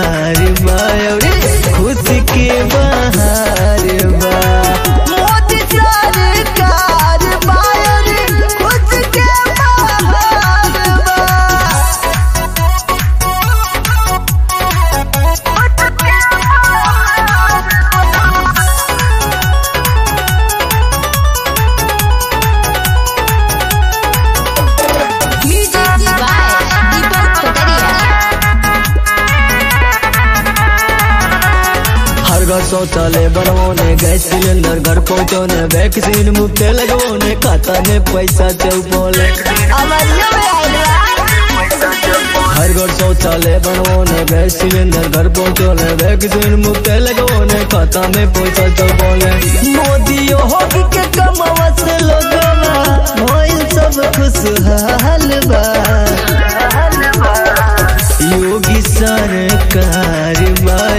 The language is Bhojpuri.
सरकार बा अरे खुशी के बहार बा मोदी सरकार बा अरे खुशी के बहार बा Music by Deepak Kotaria. हर घर शौचालय बनवाने गैस सिलेंडर घर पहुंचाने वैक्सीन मुफ्त लगवाने खाता में पैसा चौपले हर घर शौचालय बनवाने गैस सिलेंडर घर पहुंचाने वैक्सीन मुफ्त लगवाने खाता में पैसा चौपले मोदी होगी के कमावा से लोगवा भइल सब खुशहाल बा योगी सरकार बा